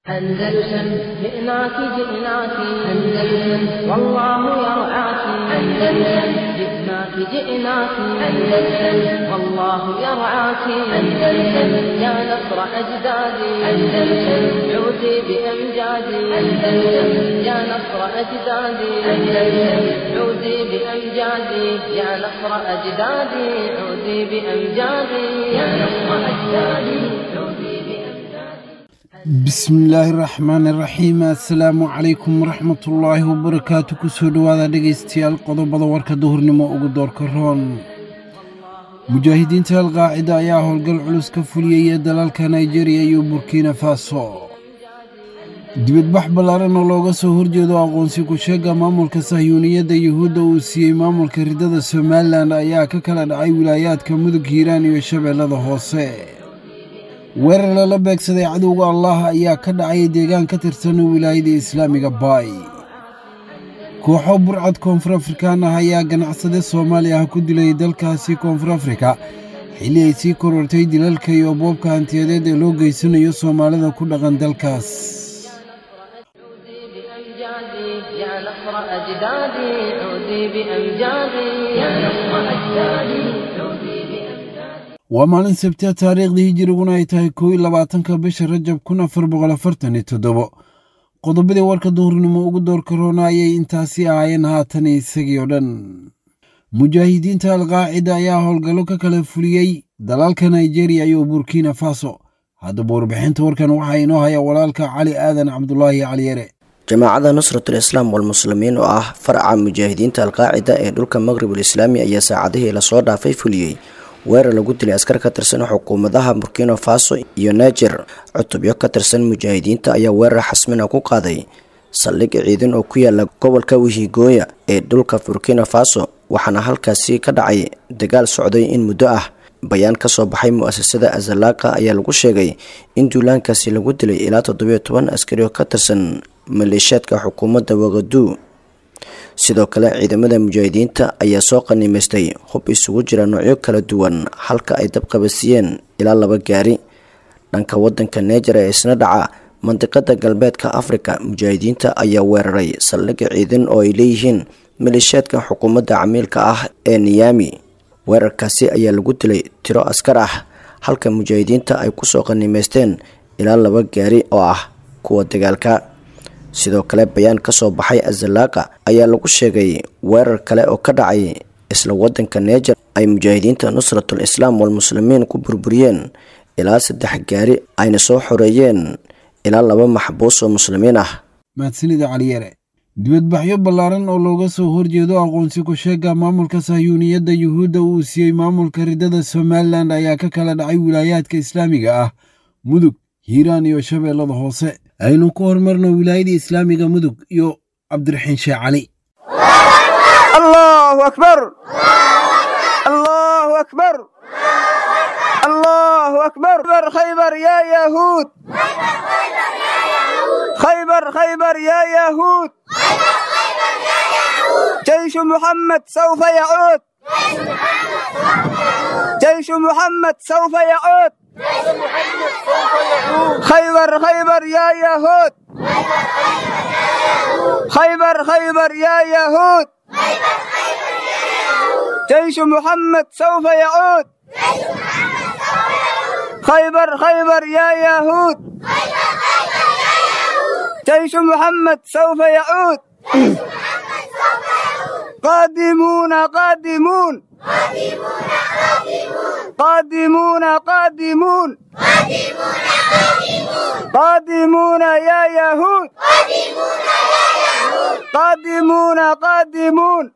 أندلسن جئناك جئناك أندلسن والله يرعاك أندلسن جئناك جئناك أندلسن والله يرعاك أندلسن يا نصر أجدادي أندلسن عودي بأمجادي أندلسن يا نصر أجدادي أندلسن عودي بأمجادي يا نصر أجدادي عودي بأمجادي يا نصر أجدادي عودي بأمجادي bismillaahi raxmaani raxiim assalaamu calaykum waraxmatullaahi wabarakaatu kusoo dhowaada dhegaystayaal qodobada warka duhurnimo ugu doorka roon mujaahidiinta alqaacida ayaa howlgal culus ka fuliyaya dalalka nigeriya iyo burkina faso dibadbax ballaaran oo looga soo horjeedo aqoonsi ku-sheega maamulka sahyuuniyadda yuhuudda uu siiyey maamulka ridada somalilan ayaa ka kala dhacay wilaayaadka mudug hiiraan iyo shabeellada hoose weerar lala beegsaday cadowga allah ayaa ka dhacay deegaan ka tirsan wilaayada islaamiga baay kooxo burcad koonfur afrikaan ah ayaa ganacsade soomaali ah ku dilay dalkaasi koonfur afrika xilli ay sii korortay dilalka iyo boobka hantiyadeed ee loo geysanayo soomaalida ku dhaqan dalkaas عودي بأمجادي يا نصر أجدادي عودي بأمجادي يا نصر أجدادي عودي بأمجادي waa maalin sabtiya taariikhdii hijiriguna ay tahay kow iyo labaatanka bisha rajab kun afar boqol afartan iyo toddobo qodobadii warka duhurnimo ugu doorka roona ayay intaasi ahaayeen haatan isagii oo dhan mujaahidiinta alqaacida ayaa howlgallo ka kala fuliyey dalalka nigeriya iyo burkina faso haddaba warbixinta warkan waxaa inoo haya walaalka cali aadan cabdulaahi caliyare jamaacada nusratul islaam walmuslimiin oo ah faraca mujaahidiinta alqaacida ee dhulka maqribul islaami ayaa saacadihii lasoo dhaafay fuliyey weerar lagu dilay askar ka tirsan xukuumadaha burkina faso iyo niger cutubyo ka tirsan mujaahidiinta ayaa weerar xasmina ku qaaday saldhig ciidan oo ku yaala gobolka wihigooya ee dhulka burkina faso waxaana halkaasi ka dhacay dagaal socday in muddo ah bayaan kasoo baxay mu-asasada azalaqa ayaa lagu sheegay in duulaankaasi lagu dilay ilaa toddobiyo toban askari oo ka tirsan maleeshiyaadka xukuumadda waqadu sidoo kale ciidamada mujaahidiinta ayaa soo qanimaystay hub isugu jira noocyo kala duwan halka ay dabqabasiiyeen ilaa laba gaari dhanka wadanka neger ee isna dhaca mandiqada galbeedka afrika mujaahidiinta ayaa weeraray saldhigga ciidan oo ay leeyihiin maleeshiyaadka xukuumadda camiilka ah ee niyami weerarkaasi ayaa lagu dilay tiro askar ah halka mujaahidiinta ay kusoo qanimaysteen ilaa laba gaari oo ah kuwa dagaalka sidoo kale bayaan kasoo baxay azalaqa ayaa lagu sheegay weerar kale oo ka dhacay isla wadanka neger ay mujaahidiinta nusratul islaam walmuslimiin ku burburiyeen ilaa saddex gaari ayna soo xoreeyeen ilaa laba maxbuus oo muslimiin ah mahadsanida caliyare dibadbaxyo ballaaran oo looga soo horjeedo aqoonsi ku-sheega maamulka sahyuuniyadda yuhuudda uu siiyey maamulka ridada somalilan ayaa ka kala dhacay wilaayaadka islaamiga ah mudug hiiraan iyo shabeellada hoose aynu ku horumarno wilaayada islaamiga mudug iyo cabdiraxiin sheekh cali الله أكبر الله أكبر الله أكبر خيبر خيبر يا يهود خيبر خيبر يا يهود جيش محمد سوف يعود جيش محمد سوف يعود خيبر خيبر يا يهود خيبر خيبر يا يهود جيش محمد سوف يعود خيبر خيبر يا يهود جيش محمد سوف يعود قادمون قادمون قادمون قادمون قادمون يا يهود قادمون قادمون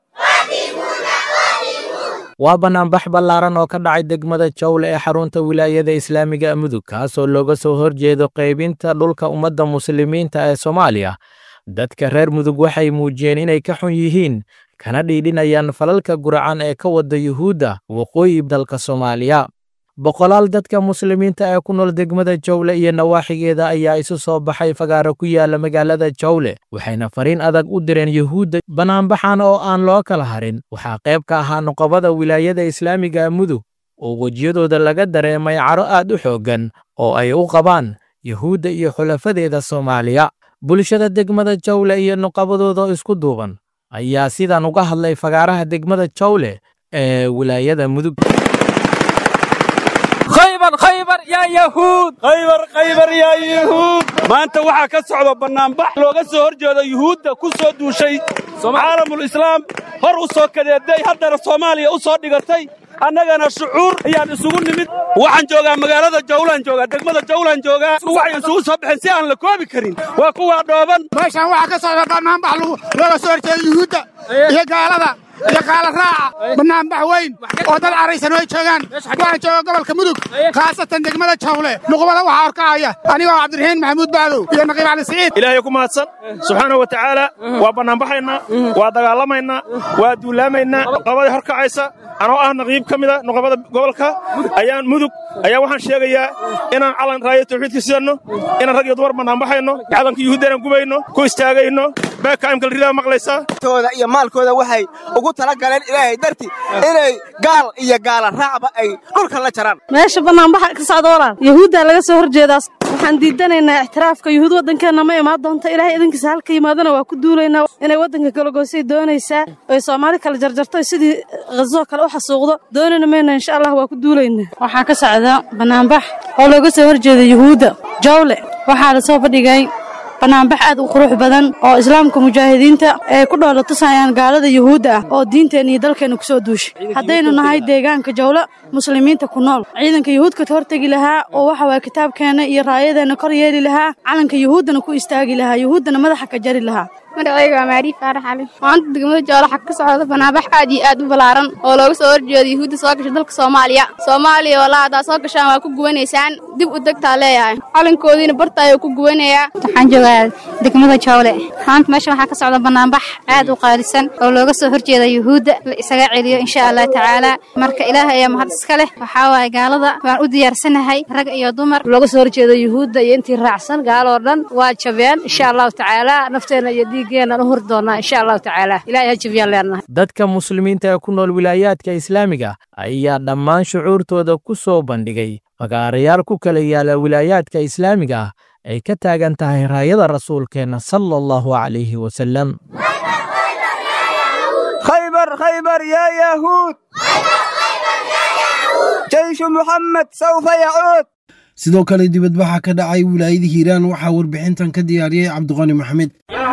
waa banaanbax ballaaran oo ka dhacay degmada jawle ee xarunta wilaayada islaamiga mudug kaasoo looga soo horjeedo qaybinta dhulka ummadda muslimiinta ee soomaaliya dadka reer mudug waxay muujiyeen inay ka xun yihiin kana dhiidhinayaan falalka guracan ee ka wada yuhuudda waqooyi dalka soomaaliya boqolaal dadka muslimiinta ee ku nool degmada jawle iyo nawaaxigeeda ayaa isu soo baxay fagaaro ku yaala magaalada jawle waxayna fariin adag u direen yuhuudda banaanbaxan oo aan loo kala harin waxaa qayb ka ahaa nuqabada wilaayada islaamiga mudug oo wejiyadooda laga dareemay caro aad u xooggan oo ay u qabaan yuhuudda iyo xulafadeeda soomaaliya bulshada degmada jawle iyo nuqabadooda isku duuban ayaa sidan uga hadlay fagaaraha degmada jawle ee wilaayada mudug khaybar khaybar yaa yahuud khaybar khaybar yaa yuhuud maanta waxaa ka socda bannaanbax looga soo hor jeedo yuhuudda ku soo duushay caalamul islaam hor u soo kadeeday haddana soomaaliya u soo dhigatay annagana shucuur ayaan isugu nimid waxaan joogaa magaalada jawlaan joogaa degmada jawlaan joogaa waxay isugu soo baxeen si aan la koobi karin waa kuwaa dhooban meeshaan waxaa ka socda bannaanbax looga soo horjeeda yuhuudda iyo gaalada iyo gaala raaca bannaanbax weyn oo dad caraysan ay joogaan waxaan jooga gobolka mudug khaasatan degmada jawle nuqubada waxaa horkacaya anigoo cabdiraxiin maxamuud bacdow iyo naqiib cali siciid ilaahay ku mahadsan subxaanahu wa tacaala waa bannaanbaxaynaa waa dagaalamaynaa waa duulaamaynaa nuqabada horkacaysa anoo ah naqiib ka mida nuqabada gobolka ayaan mudug ayaa waxaan sheegayaa inaan calan raaya tawxiidka sidanno inaan rag iyo dumar bannaanbaxayno calanka yuhuudda inaan gubayno ku istaagayno beekaimkal ridaa maqlaysaa tooda iyo maalkooda waxay ugu tala galeen ilaahay darti inay gaal iyo gaala raacba ay dhulka la jaraan meesha bannaanbaxa ka socda walaal yuhuuddaa laga soo horjeedaas waxaan diidanaynaa ixtiraafka yuhuud waddankeenna ma imaan doonta ilaahay idinkiisa halka yimaadana waa ku duulaynaa inay waddanka kalagoosay doonaysaa oy soomaali kala jarjarto sidii khazoo kale u xasuuqdo doonayna mayna insha allah waa ku duulaynaa waxaa ka socda bannaanbax oo looga soo horjeeda yuhuudda jawle waxaa la soo fadhigay bannaanbax aad u qurux badan oo islaamka mujaahidiinta ay ku dhoola tusayaan gaalada yuhuudda ah oo diinteenna iyo dalkeenna ku soo duushay haddaynu nahay deegaanka jawlo muslimiinta ku nool ciidanka yuhuudka ka hortegi lahaa oo waxa waaya kitaabkeenna iyo raayadeenna kor yeeli lahaa calanka yuhuuddana ku istaagi lahaa yuhuuddana madaxa ka jari lahaa magacayga waa maariif faarax cali maanta degmada joolo xag ka socda bannaanbax aad iyo aad u ballaaran oo looga soo horjeedo yuhuudda soo gasha dalka soomaaliya soomaaliya walaa haddaad soo gashaan waa ku gubanaysaan dib u degtaa leeyahay calankoodiina barta ayuu ku gubanayaa waxaan joogaa degmada jawle maanta meesha waxaa ka socda bannaanbax aad u qaalisan oo looga soo horjeeda yuhuudda la isaga celiyo insha allah tacaala marka ilaahay ayaa mahad iska leh waxaa waaye gaalada waan u diyaarsanahay rag iyo dumar looga soo horjeeda yuhuudda iyo intii raacsan gaaloo dhan waa jabeen insha allahu tacaala nafteenna iyo dhiiggeennan u huri doonnaa insha allahu tacaala ilahay ha jabiyaan leenahay dadka muslimiinta ee ku nool wilaayaadka islaamiga ayaa dhammaan shucuurtooda ku soo bandhigay fagaarayaal ku kala yaala wilaayaadka islaamiga ah ay ka taagan tahay raayada rasuulkeenna sala allahu calayhi wasalam khaybar khaybar yaa yahuud jayshu muxamed sawfa yacuud sidoo kale dibadbaxa ka dhacay wilaayada hiiraan waxaa warbixintan ka diyaariyey cabdiqani maxamed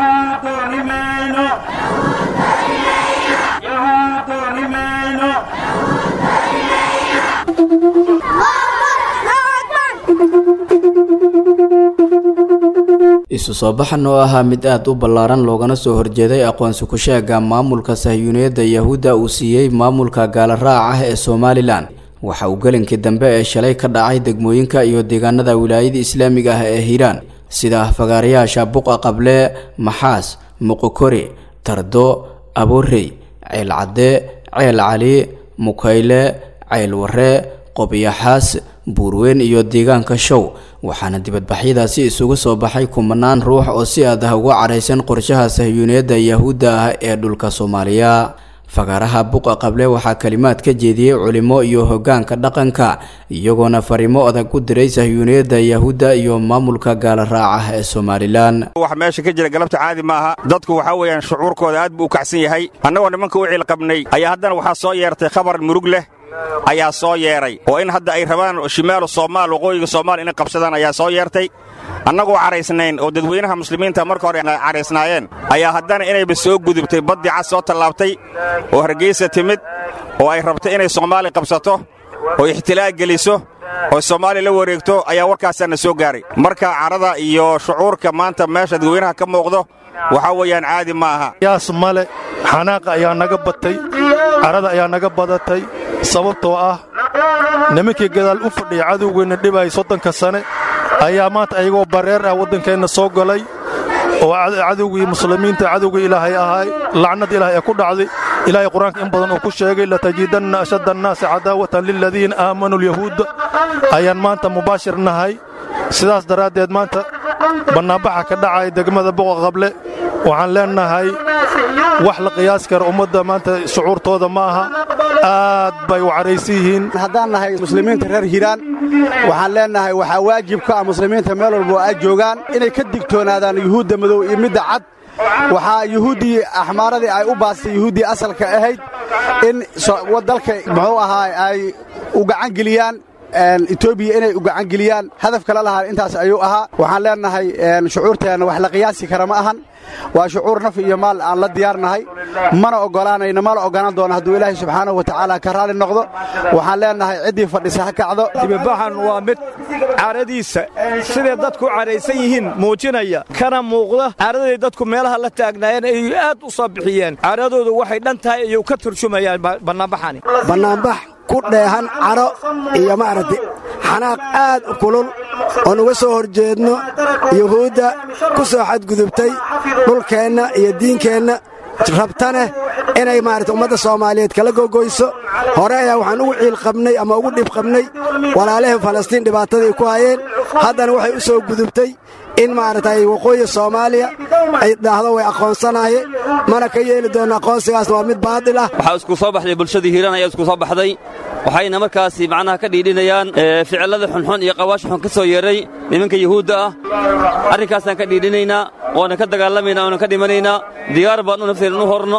isu soo baxan oo ahaa mid aad u ballaaran loogana soo horjeeday aqoonsi ku sheega maamulka sahyuuniyadda yahuudda uu siiyey maamulka gaala raac ah ee somalilan waxa uu gelinkii dambe ee shalay ka dhacay degmooyinka iyo deegaanada wilaayada islaamiga ah ee hiiraan sida fagaarayaasha buqa qable maxaas muqokori tardo aborey ceel cadde ceel cali mukayle ceel warre qobyaxaas buurweyn iyo deegaanka show waxaana dibadbaxyadaasi isugu soo baxay kumanaan ruux oo si aad ah uga caraysan qorshaha sahyuuniyadda yahuudda ah ee dhulka soomaaliya fagaaraha buqa qable waxaa kalimaad ka jeediyey culimo iyo hoggaanka dhaqanka iyagoona fariimo adag u diray sahyuuniyadda yahuudda iyo maamulka gaala raaca ee somalilan wax meesha ka jira galabta caadi maaha dadku waxaa weeyaan shucuurkooda aad buu u kacsan yahay annagoo nimanka u ciilqabnay ayaa haddana waxaa soo yeertay khabar murug leh ayaa soo yeedhay oo in hadda ay rabaan shimaalu soomaal waqooyiga soomaal inay qabsadaan ayaa soo yeertay annagoo caraysnayn oo dadweynaha muslimiinta marka hore caraysnaayeen ayaa haddana inayba soo gudubtay baddii cas soo tallaabtay oo hargeysa timid oo ay rabtay inay soomaali qabsato oo ixtilaag geliso oo soomaaliya la wareegto ayaa warkaasaana soo gaaray marka carada iyo shucuurka maanta meesha dadweynaha ka muuqdo waxaa weeyaan caadi ma aha yaas male xanaaqa ayaa naga batay carada ayaa naga badatay sababtoo ah nimankii gadaal u fadhiya cadowgeenna dhibay soddonka sane ayaa maanta ayagoo bareer ah waddankeenna soo galay oo cadowgii muslimiinta cadowgii ilaahay ahay lacnad ilaahay ee ku dhacday ilaahay qur-aanka in badan uu ku sheegay latajidanna ashadda annaasi cadaawatan liladiina aamanuu lyahuudda ayaan maanta mubaashir nahay sidaas daraaddeed maanta bannaanbaxa ka dhacay degmada boqa qable waxaan leennahay wax la qiyaas kara ummadda maanta shucuurtooda ma aha aad bay u caraysan yihiin haddaan nahay muslimiinta reer hiiraan waxaan leennahay waxaa waajib ka ah muslimiinta meel walba ay joogaan inay ka digtoonaadaan yuhuudda madow iyo midda cad waxaa yuhuuddii axmaaradii ay u baastay yuhuuddii asalka ahayd in dalka muxuu ahaa ay u gacan geliyaan etoobiya inay u gacan geliyaan hadaf kala lahaan intaas ayuu ahaa waxaan leennahay shucuurteenna wax la qiyaasi kara ma ahan waa shucuur naf iyo maal aan la diyaarnahay mana oggolaanayno mana oggolaan doono hadduu ilaahay subxaanahu wa tacaala ka raalli noqdo waxaan leennahay ciddii fadhisa ha kacdo dibibaxan waa mid caradiisa siday dadku caraysan yihiin muujinaya kana muuqda caraday dadku meelaha la taagnaayeen ay aad u soo bixiyeen caradoodu waxay dhan tahay ayuu ka turjumayaan bannaanbaxani bannaanbax ku dheehan caro iyo maaragtay xanaaq aad u kulul oon uga soo hor jeedno yuhuudda ku soo xadgudubtay dhulkeenna iyo diinkeenna rabtaneh inay maarata ummadda soomaaliyeed kala gogoyso hore ayaa waxaan ugu ciil qabnay ama ugu dhib qabnay walaalaheen falastiin dhibaatadii ku hayeen haddana waxay u soo gudubtay in maaragtay waqooyi soomaaliya ay dhahdo way aqoonsanaye mana ka yeeli doonno aqoonsigaasna waa mid baadil ah waxaa isku soo baxday bulshadii hiiraan ayaa isku soo baxday waxayna markaasi macnaha ka dhiidhinayaan ficillada xunxun iyo qawaasha xun ka soo yeeray nimanka yuhuudda ah arrinkaasaan ka dhiidhinaynaa waana ka dagaalamaynaa waana ka dhimanaynaa diyaar baan u nafteedan u horno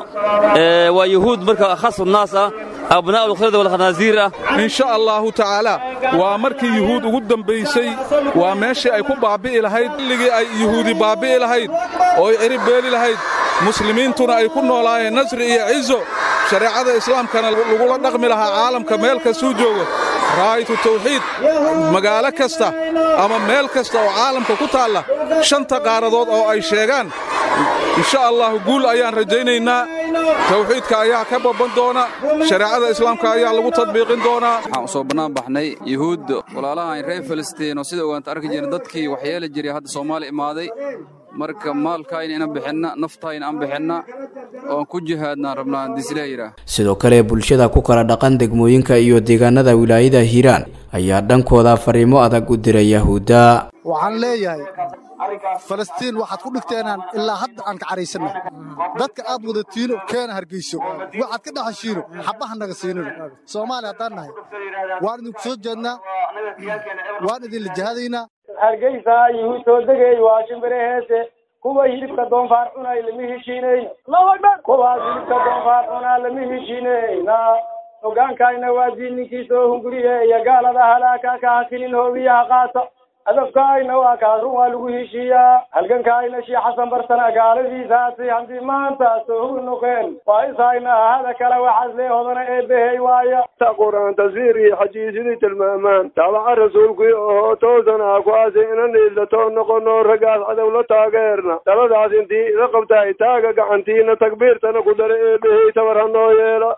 waa yuhuud marka khasu naas ah abnaa ulkhirada walkhanaasiir ah in sha allaahu tacaalaa waa markii yuhuud ugu dambaysay waa meeshii ay ku baabbi'i lahayd xilligii ay yuhuudi baabbi'i lahayd oo ay ciri beeli lahayd muslimiintuna ay ku noolaayeen nasri iyo cizo shareecada islaamkana lagula dhaqmi lahaa caalamka meel kastuu joogo raaytu tawxiid magaalo kasta ama meel kasta oo caalamka ku taalla shanta qaaradood oo ay sheegaan insha allahu guul ayaan rajaynaynaa tawxiidka ayaa ka babban doona shareecada islaamka ayaa lagu tadbiiqin doonaa waxaan u soo bannaan baxnay yuhuud walaalahan reer filistiin oo sida ogaanta arki jirna dadkii waxyeeli jiray hadda soomaali imaaday marka maalkaayna inan bixinna naftaayna aan bixinna oon ku jihaadnaan rabnaa dislayra sidoo kale bulshada ku kala dhaqan degmooyinka iyo deegaanada wilaayada hiiraan ayaa dhankooda fariimo adag u diray yahuudda waxaan leeyahay falastiin waxaad ku dhigteenaan ilaa hadda aan ka caraysanna dadka aad wadatiino keena hargeyso waxaad ka dhaxashiino xabaha naga siinino soomaaliya haddaan nahay waan idinku soo jeednaa waan idinla jihadaynaa hargeysa yuhuud soo degay waa shimbire heese kuwa hilibka doonfaar cunay lama heshiinayn kuwaas hilibka doonfaar cunaa lama heshiinayna hogaankayna waa diinninkii soo hunguriye iyo gaalada halaaka ka hakinin hoobiyaha qaata hadafkaayna waa kaas run waa lagu heshiiyaa halgankaayna shii xasan barsana gaaladiisaasi haddii maanta soo hugi noqeen waa ishayna hada kale waxaas lee hodana eebbehey waaya ta qur-aan taswiir iyo xajiisidii tilmaamaan daabaca rasuulkii ohoo toosanaa kuwaasi inan dhiilatoo noqono raggaas cadow la taageerna daladaas intii ila qabtaay taaga gacantiina takbiirtana ku dara eebbehey tabar ha noo yeela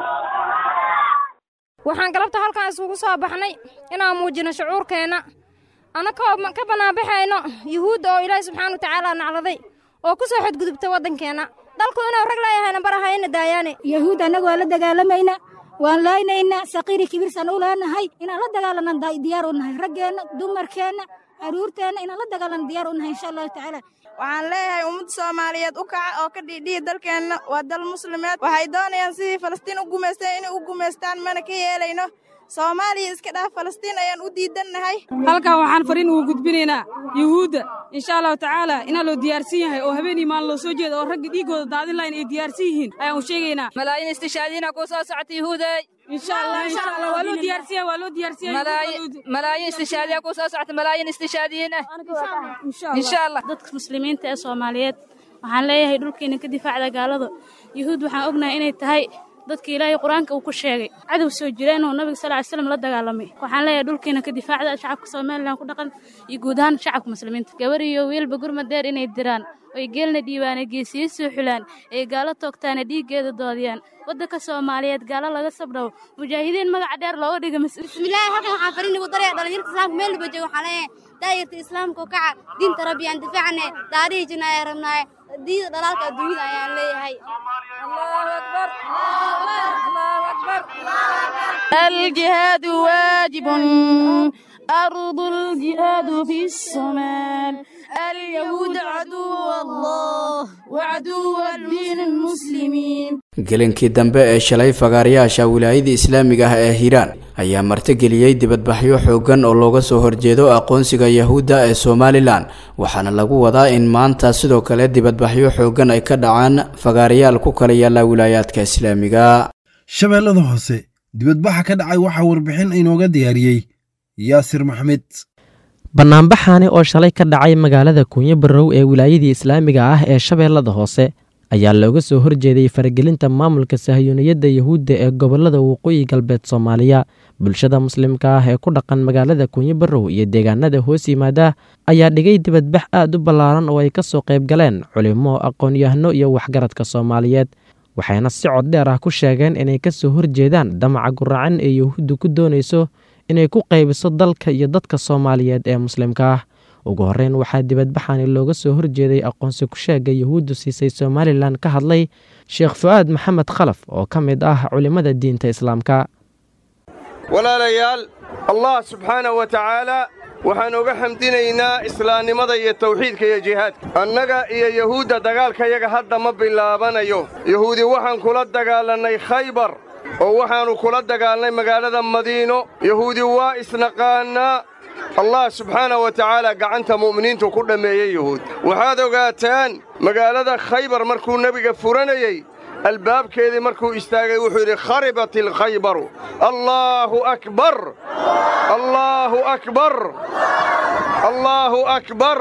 waxaan galabta halkan isugu soo baxnay inaan muujino shucuurkeenna annakoo ka bannaanbaxayno yuhuudda oo ilaahi subxaana wa tacaala nacladay oo ku soo xadgudubta waddankeenna dalku inuu rag leeyahayna barahayna daayaane yahuud annagu waan la dagaalamayna waan laaynayna saqiiri kibirsan u leenahay inaan la dagaalanaan diyaar u nahay raggeenna dumarkeenna aruurteenna inaan la dagaalan diyaar u nahay insha allahu tacaala waxaan leeyahay ummadda soomaaliyeed u kaca oo ka dhiidhiya dalkeenna waa dal muslimeed waxay doonayaan sidii falastiin u gumaysteen inay u gumaystaan mana ka yeelayno soomaaliya iska dhaaf falastiin ayaan u diidannahay halkan waxaan fariin ugu gudbinaynaa yuhuudda insha allahu tacaala inaa loo diyaarsan yahay oo habeenii maalin loo soo jeeda oo ragga dhiiggooda daadin lahayn ay diyaarsan yihiin ayaan u sheegaynaa malaayiin istishaadiina kuu soo socota yuhuuday malaayiin istishaadiya kuu soo socota malaayiin istishaadiyiin ah insha allah dadka muslimiinta ee soomaaliyeed waxaan leeyahay dhulkeena ka difaacda gaalada yuhuud waxaan ognahay inay tahay dadka ilaahay qur-aanka uu ku sheegay cadow soo jira inuu nabiga sal ly slam la dagaalamay waxaan leeyahay dhulkeena ka difaacda shacabka somalilan ku dhaqan iyo guud ahaan shacabka muslimiinta gabar iyo wiilba gurmadeer inay diraan oy geelna dhiibaana geesiyo soo xulaan ay gaalo toogtaana dhiiggeeda doodiyaan waddanka soomaaliyeed gaalo laga sabdhawo mujaahidiin magaca dheer looga dhiga bismillaahi halkan waxaan fariin ugu daraya dhalinyarta islaamka meel walba jooga waxaa leeyahay daayirta islaamka u kaca diinta rabbi aan difaacne taarihi jina ayaan rabnaaye diida dhalaalka adduunyada ayaan leeyahay الجهاد واجب أرض الجهاد في الصومال اليهود عدو الله وعدو الدين المسلمين gelinkii dambe ee shalay fagaarayaasha wilaayada islaamiga ah ee hiiraan ayaa martigeliyey dibadbaxyo xooggan oo looga soo horjeedo aqoonsiga yahuudda ee somalilan waxaana lagu wadaa in maanta sidoo kale dibadbaxyo xooggan ay ka dhacaan fagaarayaal ku kala yaalla wilaayaadka islaamiga shabeellada hoose dibadbaxa ka dhacay waxaa warbixin inooga diyaariyey yaasir maxmed bannaanbaxaani oo shalay ka dhacay magaalada kuunyo barrow ee wilaayadii islaamiga ah ee shabeellada hoose ayaa looga soo horjeeday faragelinta maamulka sahyuuniyadda yahuudda ee gobollada waqooyi galbeed soomaaliya bulshada muslimka ah ee ku dhaqan magaalada kuunyo barrow iyo deegaanada hoos yimaada ayaa dhigay dibadbax aad u ballaaran oo ay ka soo qayb galeen culimo aqoon-yahano iyo waxgaradka soomaaliyeed waxayna si cod dheer ah ku sheegeen inay ka soo horjeedaan damaca guracan ee yahuuddu ku doonayso inay ku qaybiso dalka iyo dadka soomaaliyeed ee muslimka ah ugu horreyn waxaa dibadbaxani looga soo horjeeday aqoonsi ku-sheegga yahuuddu siisay somalilan ka hadlay sheekh fu'aad maxamed khalaf oo ka mid ah culimmada diinta islaamka walaalayaal allah subxaanahu wa tacaalaa waxaan uga xamdinaynaa islaamnimada iyo tawxiidka iyo jihaadka annaga iyo yahuudda dagaalkayaga hadda ma bilaabanayo yahuudi waxaan kula dagaalannay khaybar oo waxaannu kula dagaalnay magaalada madiino yahuudi waa isnaqaannaa allah subxaanah wa tacaala gacanta mu'miniintu ku dhammeeyey yuhuud waxaad ogaataan magaalada khaybar markuu nebiga furanayey albaabkeedii markuu istaagay wuxuu yidhi kharibat ilkhaybaru allaahu akbar allaahu akbar allaahu akbar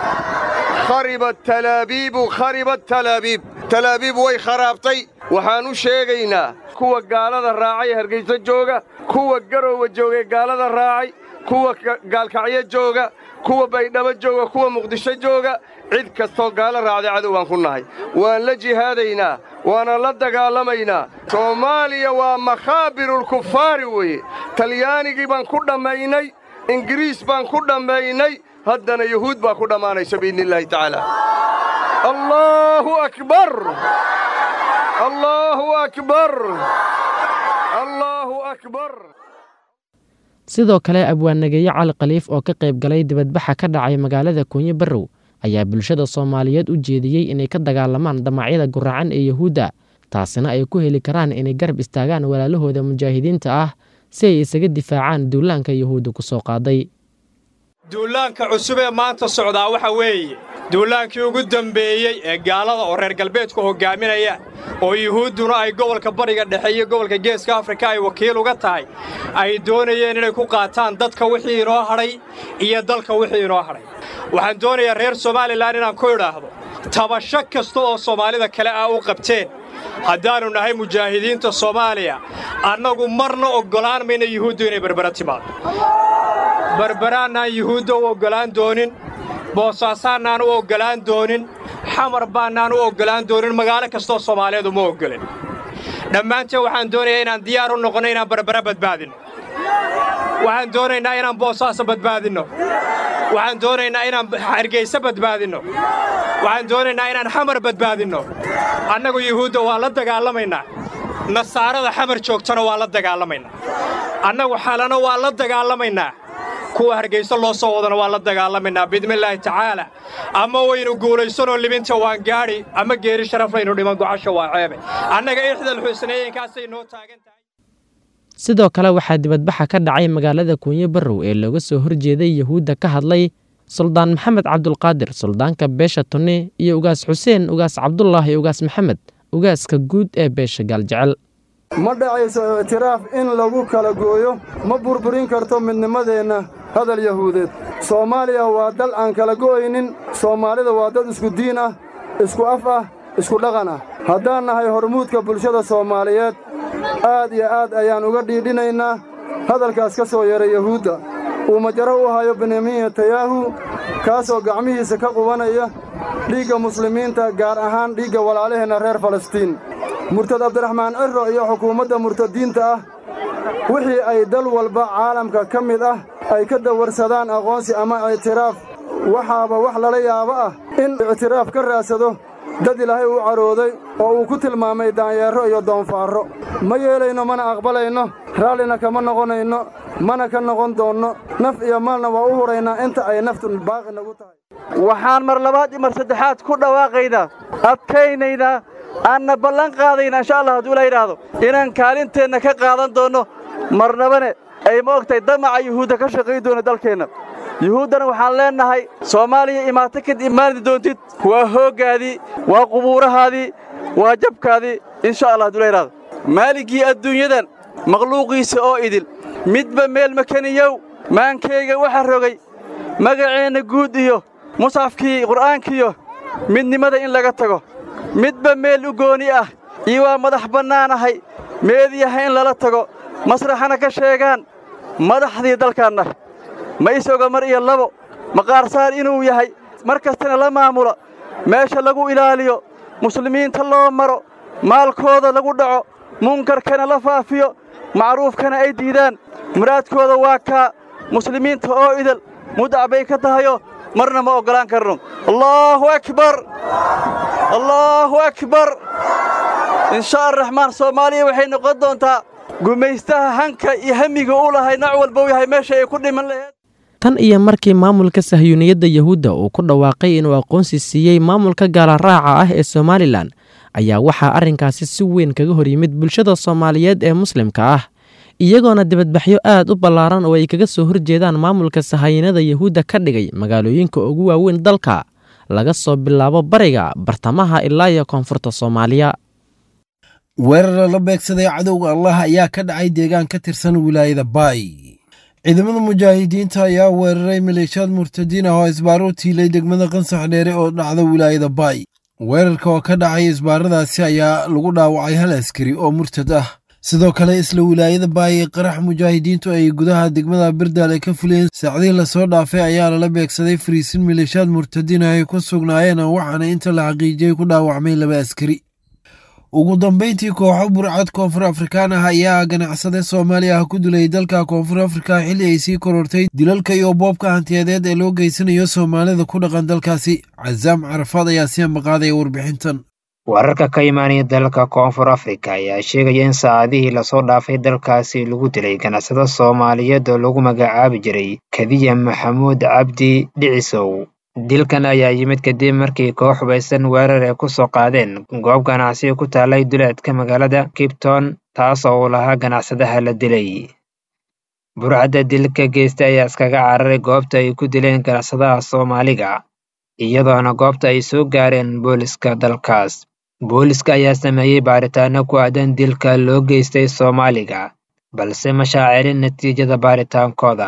kharibat talaabiibu kharibat talaabiib talaabiib way kharaabtay waxaan u sheegaynaa kuwa gaalada raacay hargayso jooga kuwa garoowa joogay gaalada raacay kuwa gaalkacyo jooga kuwa baydhabo jooga kuwa muqdisho jooga cid kastoo gaalo raacday cadow baan ku nahay waan la jihaadaynaa waana la dagaalamaynaa soomaaliya waa makhaabirulkufaari weeye talyaanigii baan ku dhammaynay ingiriis baan ku dhammaynay haddana yuhuud baa ku dhammaanaysa biidniillaahi tacaala allaahu akbar allaahu akbar allaahu akbar sidoo kale abwaannageeye cali khaliif oo ka qayb galay dibadbaxa ka dhacay magaalada kuunyo barrow ayaa bulshada soomaaliyeed u jeediyey inay ka dagaalamaan damacyada guracan ee yahuudda taasina ay ku heli karaan inay garab istaagaan walaalahooda mujaahidiinta ah si ay isaga difaacaan duulaanka yahuudda ku soo qaaday duulaanka cusub ee maanta socdaa waxa weeye duulaankii ugu dembeeyey ee gaalada oo reer galbeedku hoggaaminaya oo yuhuudduna ay gobolka bariga dhexe iyo gobolka geeska afrika ay wakiil uga tahay ay doonayeen inay ku qaataan dadka wixii inoo hadhay iyo dalka wixii inoo hadhay waxaan doonayaa reer somalilan inaan ku idhaahdo tabasho kasta oo soomaalida kale ah u qabteen haddaannu nahay mujaahidiinta soomaaliya annagu marna oggolaan mayna yuhuuddu inay berbera timaado berberaannaan yuhuudda u oggolaan doonin boosaasaannaan u oggolaan doonin xamar baannaan u oggolaan doonin magaalo kastoo soomaaliyeed uma oggolin dhammaanteen waxaan doonayaa inaan diyaar u noqonno inaan berbera badbaadinno waxaan doonaynaa inaan boosaaso badbaadinno waxaan doonaynaa inaan hargayso badbaadinno waxaan doonaynaa inaan xamar badbaadinno annagu yuhuudda waa la dagaalamaynaa nasaarada xamar joogtana waa la dagaalamaynaa annagu xalana waa la dagaalamaynaa kuwa hargayso loo soo wadana waa la dagaalamaynaa biidnillaahi tacaala ama waynu guulaysanoo libinta waan gaadhi ama geeri sharaflaynu dhiman gocasha waa ceebe annaga ixdal xusnayeenkaasay noo taagan tahay sidoo kale waxaa dibadbaxa ka dhacay magaalada kuunyo barrow ee looga soo horjeeday yahuudda ka hadlay suldaan maxamed cabdulqaadir suldaanka beesha tunni iyo ugaas xuseen ugaas cabdullah iyo ugaas maxamed ugaaska guud ee beesha gaaljecel ma dhacayso ictiraaf in lagu kala gooyo ma burburin karto midnimadeenna hadal yahuudeed soomaaliya waa dal aan kala go'aynin soomaalida waa dad isku diin ah isku af ah isku dhaqan ah haddaan nahay hormuudka bulshada soomaaliyeed aad iyo aad ayaan uga dhiidhinaynaa hadalkaas ka soo yeeray yahuudda uu majaro u hayo benyamin netanyahu kaasoo gacmihiisa ka qubanaya dhiigga muslimiinta gaar ahaan dhiigga walaalaheenna reer falastiin murtad abdiraxmaan cirro iyo xukuumadda murtadiinta ah wixii ay dal walba caalamka ka mid ah ay ka dawarsadaan aqoonsi ama ictiraaf waxaaba wax lala yaabo ah in ictiraaf ka raadsado dad ilaahay uu carooday oo uu ku tilmaamay daanyeerro iyo doonfaarro ma yeelayno mana aqbalayno raallina kama noqonayno mana ka noqon doonno naf iyo maalna waa u huraynaa inta ay naftu baaqi nagu tahay waxaan mar labaad iyo mar saddexaad ku dhawaaqaynaa adkaynaynaa aanna ballan qaadayna insha allah hadduu la yidhaahdo inaan kaalinteenna ka qaadan doonno marnabane ay ma ogtahay damaca yuhuudda ka shaqayn doona dalkeenna yuhuuddana waxaan leennahay soomaaliya imaato kad imaani doontid waa hooggaadii waa qubuurahaadii waa jabkaadii insha allah hadduu la yidhahdo maaligii adduunyadan makhluuqiisa oo idil midba meel makaniyow maankayga waxa rogay magaceenna guud iyo musxafkii qur'aankiyo midnimada in laga tago midba meel u gooni ah iyo waa madax bannaanahay meediyaha in lala tago masraxana ka sheegaan madaxdii dalkaanna ma isoga mar iyo labo maqaarsaar inuu yahay mar kastana la maamula meesha lagu ilaaliyo muslimiinta loo maro maalkooda lagu dhaco munkarkana la faafiyo macruufkana ay diidaan muraadkooda waa kaa muslimiinta oo idal mudac bay ka tahayo marna ma oggolaan karno allaahu akbar allaahu akbar insha araxmaan soomaaliya waxay noqon doontaa gumaystaha hanka iyo hamiga u lahay nooc walba u yahay meesha ay ku dhiman laheed tan iyo markii maamulka sahyuuniyadda yuhuudda uu ku dhawaaqay inuu aqoonsi siiyey maamulka gaalaraaca ah ee somalilan ayaa waxaa arrinkaasi si weyn kaga hor yimid bulshada soomaaliyeed ee muslimka ah iyagoona dibadbaxyo aad u ballaaran oo ay kaga soo horjeedaan maamulka sahayanada yuhuudda ka dhigay magaalooyinka ugu waaweyn dalka laga soo bilaabo bariga bartamaha ilaa iyo koonfurta soomaaliya weerara la beegsaday cadowga allah ayaa ka dhacay deegaan ka tirsan wilaayada baay ciidamada mujaahidiinta ayaa weeraray maleeshiyaad murtadiin ah oo isbaaro u tiilay degmada qansax dheere oo dhacda wilaayada baay weerarka oo ka dhacay isbaaradaasi ayaa lagu dhaawacay hal askari oo murtad ah sidoo kale isla wilaayada baay ee qarax mujaahidiintu ay gudaha degmada birdaal ay ka fuliyeen saacdihii lasoo dhaafay ayaa lala beegsaday fariisin maleeshiyaad murtadiin ah ay ku sugnaayeen waxaana inta la xaqiijiyey ku dhaawacmay laba askari ugu dambayntii kooxo burcad koonfur afrikaan ah ayaa ganacsade soomaaliya ah ku dilay dalka koonfur afrika xilli ay sii korortay dilalka iyo boobka hantiyadeed ee loo geysanayo soomaalida ku dhaqan dalkaasi casaam carafaad ayaa si ambaqaadaya warbixintan wararka ka imaanaya dalka koonfur afrika ayaa sheegaya in saacadihii lasoo dhaafay dalkaasi lagu dilay ganacsado soomaaliyeed oo lagu magacaabi jiray kadiya maxamuud cabdi dhicisow dilkan ayaa yimid kadib markii koox hubaysan weerar ay ku soo qaadeen goob ganacsiga ku taalay duleedka magaalada kipton taas oo uu lahaa ganacsadaha la dilay burcadda dilka geysta ayaa iskaga cararay goobta ay ku dileen ganacsadaha soomaaliga iyadoona goobta ay soo gaareen booliska dalkaas booliska ayaa sameeyey baaritaano ku aadan dilka loo geystay soomaaliga balse ma shaacilin natiijada baaritaankooda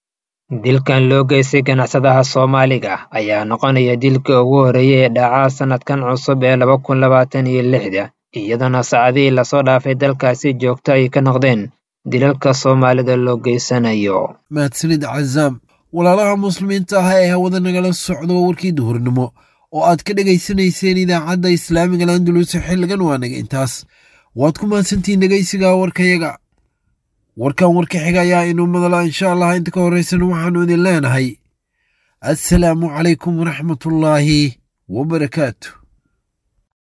dilkan loo geystay ganacsadaha soomaaliga ayaa noqonaya dilka ugu horreeyay ee dhacaa sannadkan cusub ee laba kun labaatan iyo lixda iyadoona saacadihii lasoo dhaafay dalkaasi joogto ay ka noqdeen dilalka soomaalida loo geysanayo mahadsanid cazaam walaalaha muslimiinta ah ee hawada nagala socdo warkii duhurnimo oo aad ka dhegaysanayseen idaacadda islaamiga landulus xilligan waa naga intaas waad ku mahadsantihiin dhegaysiga warkayaga warkan warka xiga ayaa inuu madala insha allah inta ka horraysan waxaannu idin leenahay assalaamu calaykum waraxmatullaahi wabarakaatu